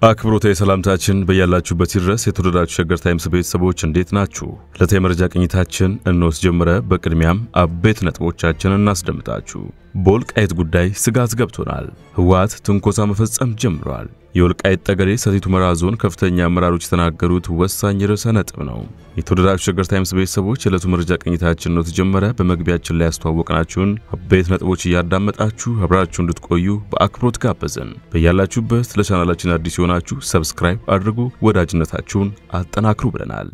አክብሮታዊ ሰላምታችን በያላችሁበት ይድረስ። የተወደዳችሁ ሸገር ታይምስ ቤተሰቦች እንዴት ናችሁ? ዕለታዊ መረጃ ቅኝታችን እንወስ ጀምረ። በቅድሚያም አበይት ነጥቦቻችን እናስደምጣችሁ። በወልቃይት ጉዳይ ስጋት ገብቶናል። ህወሓት ትንኮሳ መፈጸም ጀምሯል። የወልቃይት ጠገዴ ሰቲት ሁመራ ዞን ከፍተኛ አመራሮች የተናገሩት ወሳኝ ርዕሰ ነጥብ ነው። የተወደዳችሁ ሸገር ታይምስ ቤተሰቦች የዕለቱ መረጃ ቅኝታችን ነው ተጀመረ። በመግቢያችን ላይ ያስተዋወቅናችሁን አበይት ነጥቦች እያዳመጣችሁ አብራችሁ እንድትቆዩ በአክብሮት ጋበዝን። በያላችሁበት ለቻናላችን አዲስ የሆናችሁ ሰብስክራይብ አድርጉ፣ ወዳጅነታችሁን አጠናክሩ ብለናል።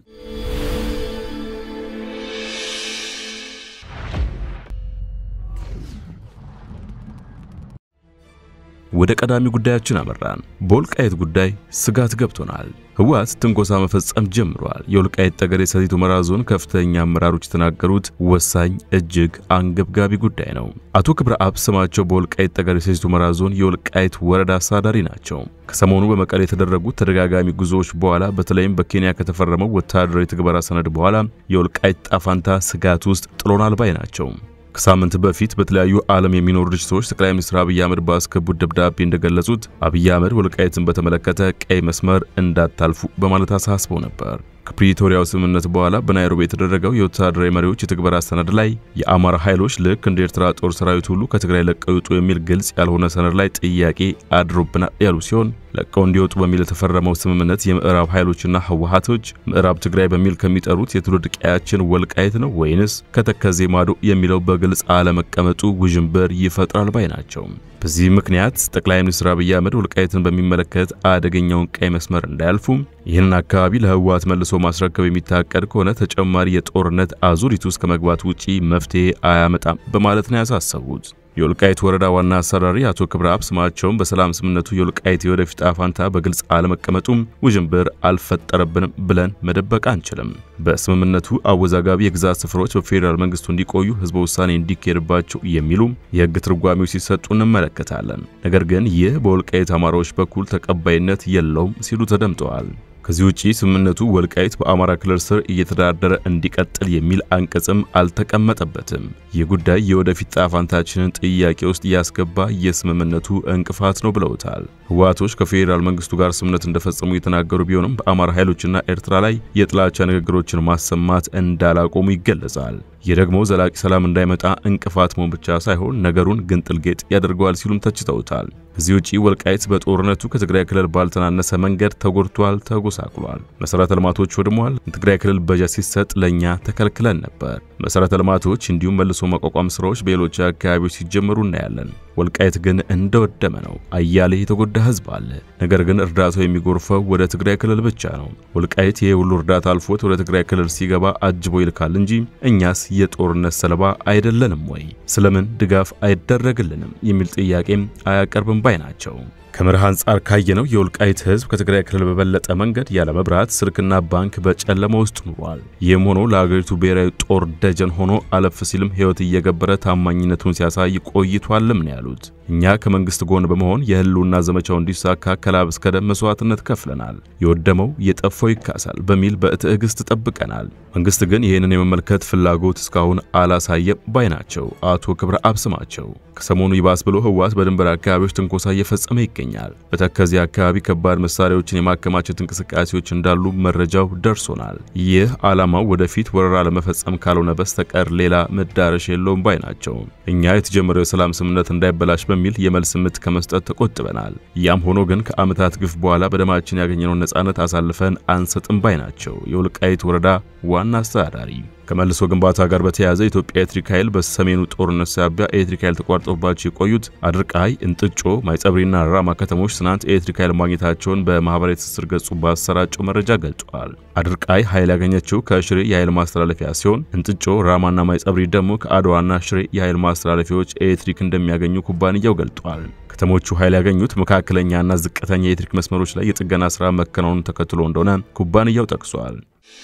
ወደ ቀዳሚ ጉዳያችን አመራን። በወልቃይት ጉዳይ ስጋት ገብቶናል። ህወሓት ትንኮሳ መፈጸም ጀምሯል። የወልቃይት ጠገዴ ሰቲት ሁመራ ዞን ከፍተኛ አመራሮች የተናገሩት ወሳኝ እጅግ አንገብጋቢ ጉዳይ ነው። አቶ ክብረ አብ ስማቸው በወልቃይት ጠገዴ ሰቲት ሁመራ ዞን የወልቃይት ወረዳ አስተዳዳሪ ናቸው። ከሰሞኑ በመቀሌ የተደረጉት ተደጋጋሚ ጉዞዎች በኋላ በተለይም በኬንያ ከተፈረመው ወታደራዊ ትግበራ ሰነድ በኋላ የወልቃይት ጣፋንታ ስጋት ውስጥ ጥሎናል ባይ ናቸው። ከሳምንት በፊት በተለያዩ ዓለም የሚኖሩ ድርጅቶች ጠቅላይ ሚኒስትር አብይ አህመድ ባስገቡት ደብዳቤ እንደገለጹት አብይ አህመድ ወልቃይትን በተመለከተ ቀይ መስመር እንዳታልፉ በማለት አሳስበው ነበር። ከፕሪቶሪያው ስምምነት በኋላ በናይሮቢ የተደረገው የወታደራዊ መሪዎች የትግበራ ሰነድ ላይ የአማራ ኃይሎች ልክ እንደ ኤርትራ ጦር ሰራዊት ሁሉ ከትግራይ ለቀው ይውጡ የሚል ግልጽ ያልሆነ ሰነድ ላይ ጥያቄ አድሮብናል ያሉ ሲሆን ለቀው እንዲወጡ በሚል የተፈረመው ስምምነት የምዕራብ ኃይሎችና ህወሓቶች ምዕራብ ትግራይ በሚል ከሚጠሩት የትውልድ ቀያችን ወልቃይት ነው ወይንስ ከተከዜ ማዶ የሚለው በግልጽ አለመቀመጡ ውዥንብር ይፈጥራል ባይ ናቸው። በዚህ ምክንያት ጠቅላይ ሚኒስትር አብይ አህመድ ወልቃይትን በሚመለከት አደገኛውን ቀይ መስመር እንዳያልፉ ይህንን አካባቢ ለህወሓት መልሶ ማስረከብ የሚታቀድ ከሆነ ተጨማሪ የጦርነት አዙሪት ውስጥ ከመግባት ውጪ መፍትሄ አያመጣም በማለት ነው ያሳሰቡት። የወልቃይት ወረዳ ዋና አስተዳዳሪ አቶ ክብረ አብ ስማቸውን በሰላም ስምምነቱ የወልቃይት የወደፊት ዕጣ ፈንታ በግልጽ አለመቀመጡም ውዥንብር አልፈጠረብንም ብለን መደበቅ አንችልም። በስምምነቱ አወዛጋቢ የግዛት ስፍራዎች በፌዴራል መንግስቱ እንዲቆዩ ህዝበ ውሳኔ እንዲካሄድባቸው የሚሉ የህግ ትርጓሜዎች ሲሰጡ እንመለከታለን። ነገር ግን ይህ በወልቃይት አማራዎች በኩል ተቀባይነት የለውም ሲሉ ተደምጠዋል። ከዚህ ውጪ ስምምነቱ ወልቃይት በአማራ ክልል ስር እየተዳደረ እንዲቀጥል የሚል አንቀጽም አልተቀመጠበትም። ይህ ጉዳይ የወደፊት ጣፋንታችንን ጥያቄ ውስጥ ያስገባ የስምምነቱ እንቅፋት ነው ብለውታል። ህወሓቶች ከፌዴራል መንግስቱ ጋር ስምምነት እንደፈጸሙ የተናገሩ ቢሆንም በአማራ ኃይሎችና ኤርትራ ላይ የጥላቻ ንግግሮችን ማሰማት እንዳላቆሙ ይገለጻል። ይህ ደግሞ ዘላቂ ሰላም እንዳይመጣ እንቅፋት መሆን ብቻ ሳይሆን ነገሩን ግንጥል ጌጥ ያደርገዋል ሲሉም ተችተውታል። ከዚህ ውጪ ወልቃይት በጦርነቱ ከትግራይ ክልል ባልተናነሰ መንገድ ተጎድቷል፣ ተጎሳቅሏል፣ መሰረተ ልማቶች ወድሟል። ትግራይ ክልል በጀት ሲሰጥ ለእኛ ተከልክለን ነበር። መሰረተ ልማቶች እንዲሁም መልሶ ማቋቋም ስራዎች በሌሎች አካባቢዎች ሲጀመሩ እናያለን። ወልቃይት ግን እንደወደመ ነው። አያሌ የተጎዳ ህዝብ አለ። ነገር ግን እርዳታው የሚጎርፈው ወደ ትግራይ ክልል ብቻ ነው። ወልቃይት ይህ ሁሉ እርዳታ አልፎት ወደ ትግራይ ክልል ሲገባ አጅቦ ይልካል እንጂ እኛስ የጦርነት ሰለባ አይደለንም ወይ? ስለምን ድጋፍ አይደረግልንም? የሚል ጥያቄም አያቀርብም ባይ ናቸው። ከመርህ አንጻር ካየነው የወልቃይት ህዝብ ከትግራይ ክልል በበለጠ መንገድ ያለ መብራት፣ ስልክና ባንክ በጨለማ ውስጥ ኑሯል። ይህም ሆኖ ለሀገሪቱ ብሔራዊ ጦር ደጀን ሆኖ አለፍ ሲልም ህይወት እየገበረ ታማኝነቱን ሲያሳይ ቆይቷልም ነው ያሉት። እኛ ከመንግስት ጎን በመሆን የህልውና ዘመቻው እንዲሳካ ከላብ እስከ ደም መስዋዕትነት ከፍለናል። የወደመው የጠፋው ይካሳል በሚል በትዕግስት ጠብቀናል። መንግስት ግን ይህንን የመመልከት ፍላጎት እስካሁን አላሳየም ባይ ናቸው አቶ ክብረ አብ ስማቸው። ከሰሞኑ ይባስ ብሎ ህወሓት በድንበር አካባቢዎች ትንኮሳ እየፈጸመ ይገኛል። በተከዜ አካባቢ ከባድ መሳሪያዎችን የማከማቸት እንቅስቃሴዎች እንዳሉ መረጃው ደርሶናል። ይህ ዓላማው ወደፊት ወረራ ለመፈጸም ካልሆነ በስተቀር ሌላ መዳረሻ የለውም ባይ ናቸው። እኛ የተጀመረው የሰላም ስምምነት እንዳይበላሽ በሚል የመልስ ምት ከመስጠት ተቆጥበናል። ያም ሆኖ ግን ከዓመታት ግፍ በኋላ በደማችን ያገኘነውን ነጻነት አሳልፈን አንሰጥም ባይ ናቸው የወልቃይት ወረዳ ዋና አስተዳዳሪ። ከመልሶ ግንባታ ጋር በተያያዘ የኢትዮጵያ ኤሌክትሪክ ኃይል በሰሜኑ ጦርነት ሳቢያ ኤሌክትሪክ ኃይል ተቋርጦባቸው የቆዩት አድርቃይ፣ እንጥጮ፣ ማይጸብሪና ራማ ከተሞች ትናንት ኤሌክትሪክ ኃይል ማግኘታቸውን በማህበራዊ ትስስር ገጹ ባሰራጨው መረጃ ገልጿል። አድርቃይ ኃይል ያገኘችው ከሽሬ የኃይል ማስተላለፊያ ሲሆን እንጥጮ፣ ራማና ማይጸብሪ ደግሞ ከአድዋና ሽሬ የኃይል ማስተላለፊያዎች ኤሌክትሪክ እንደሚያገኙ ኩባንያው ገልጧል። ከተሞቹ ኃይል ያገኙት መካከለኛና ዝቅተኛ የኤሌክትሪክ መስመሮች ላይ የጥገና ስራ መከናወኑን ተከትሎ እንደሆነ ኩባንያው ጠቅሷል።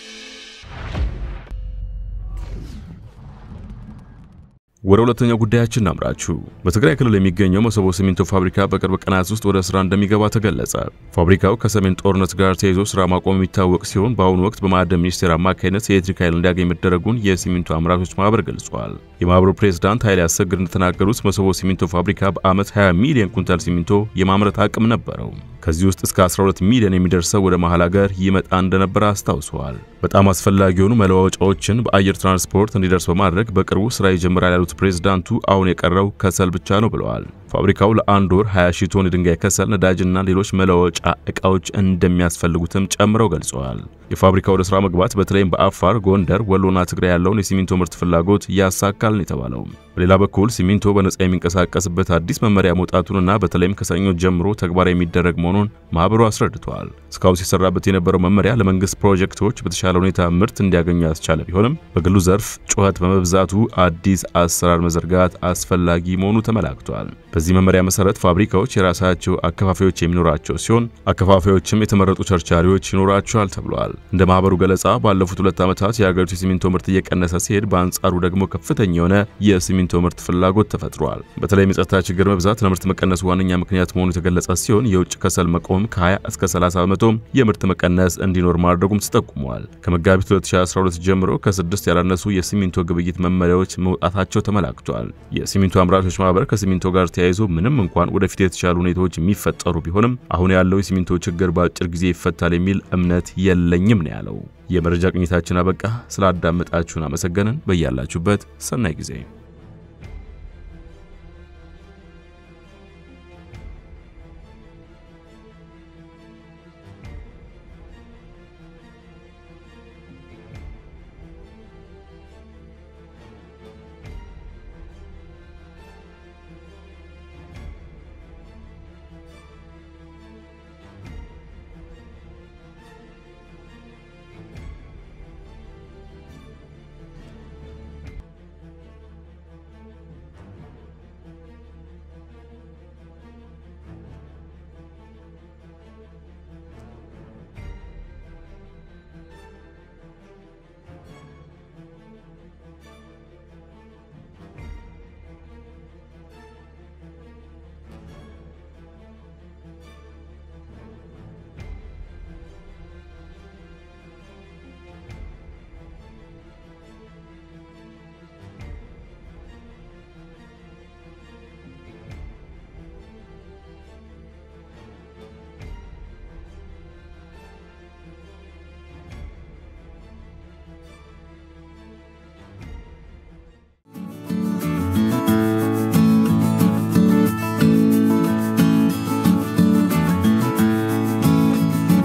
ወደ ሁለተኛው ጉዳያችን እናምራችሁ። በትግራይ ክልል የሚገኘው መሰቦ ሲሚንቶ ፋብሪካ በቅርብ ቀናት ውስጥ ወደ ስራ እንደሚገባ ተገለጸ። ፋብሪካው ከሰሜን ጦርነት ጋር ተይዞ ስራ ማቆም የሚታወቅ ሲሆን በአሁኑ ወቅት በማዕድን ሚኒስቴር አማካኝነት የኤሌክትሪክ ኃይል እንዲያገኝ መደረጉን የሲሚንቶ አምራቾች ማህበር ገልጿል። የማህበሩ ፕሬዝዳንት ኃይሌ አሰግድ እንደተናገሩት መሰቦ ሲሚንቶ ፋብሪካ በዓመት 20 ሚሊዮን ኩንታል ሲሚንቶ የማምረት አቅም ነበረው። ከዚህ ውስጥ እስከ 12 ሚሊዮን የሚደርሰው ወደ መሃል ሀገር ይመጣ እንደነበረ አስታውሰዋል። በጣም አስፈላጊ የሆኑ መለዋወጫዎችን በአየር ትራንስፖርት እንዲደርስ በማድረግ በቅርቡ ስራ ይጀምራል ያሉት ፕሬዝዳንቱ አሁን የቀረው ከሰል ብቻ ነው ብለዋል። ፋብሪካው ለአንድ ወር 20 ሺህ ቶን የድንጋይ ከሰል፣ ነዳጅና ሌሎች መለዋወጫ ዕቃዎች እንደሚያስፈልጉትም ጨምረው ገልጸዋል። የፋብሪካው ወደ ስራ መግባት በተለይም በአፋር፣ ጎንደር፣ ወሎና ትግራይ ያለውን የሲሚንቶ ምርት ፍላጎት ያሳካል ነው የተባለው። በሌላ በኩል ሲሚንቶ በነጻ የሚንቀሳቀስበት አዲስ መመሪያ መውጣቱንና በተለይም ከሰኞ ጀምሮ ተግባራዊ የሚደረግ መሆኑን ማህበሩ አስረድተዋል። እስካሁን ሲሰራበት የነበረው መመሪያ ለመንግስት ፕሮጀክቶች በተሻለ ሁኔታ ምርት እንዲያገኙ ያስቻለ ቢሆንም በግሉ ዘርፍ ጩኸት በመብዛቱ አዲስ አሰራር መዘርጋት አስፈላጊ መሆኑ ተመላክቷል። በዚህ መመሪያ መሰረት ፋብሪካዎች የራሳቸው አከፋፋዮች የሚኖራቸው ሲሆን አከፋፋዮችም የተመረጡ ቸርቻሪዎች ይኖራቸዋል ተብሏል። እንደ ማህበሩ ገለጻ ባለፉት ሁለት ዓመታት የሀገሪቱ የሲሚንቶ ምርት እየቀነሰ ሲሄድ፣ በአንጻሩ ደግሞ ከፍተኛ የሆነ የሲሚንቶ ምርት ፍላጎት ተፈጥሯል። በተለይም የጸጥታ ችግር መብዛት ለምርት መቀነሱ ዋነኛ ምክንያት መሆኑ የተገለጸ ሲሆን የውጭ ከሰል መቆም ከ20 እስከ 30 በመቶ የምርት መቀነስ እንዲኖር ማድረጉም ተጠቁመዋል። ከመጋቢት 2012 ጀምሮ ከስድስት ያላነሱ የሲሚንቶ ግብይት መመሪያዎች መውጣታቸው ተመላክቷል። የሲሚንቶ አምራቾች ማህበር ከሲሚንቶ ጋር ተያይዞ ምንም እንኳን ወደፊት የተሻሉ ሁኔታዎች የሚፈጠሩ ቢሆንም አሁን ያለው የሲሚንቶ ችግር በአጭር ጊዜ ይፈታል የሚል እምነት የለኝም ነው ያለው። የመረጃ ቅኝታችን አበቃ። ስላዳመጣችሁን አመሰገንን። በያላችሁበት ሰናይ ጊዜ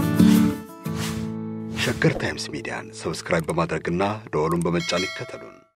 ሸገር ታይምስ ሚዲያን ሰብስክራይብ በማድረግና ደወሉን በመጫን ይከተሉን።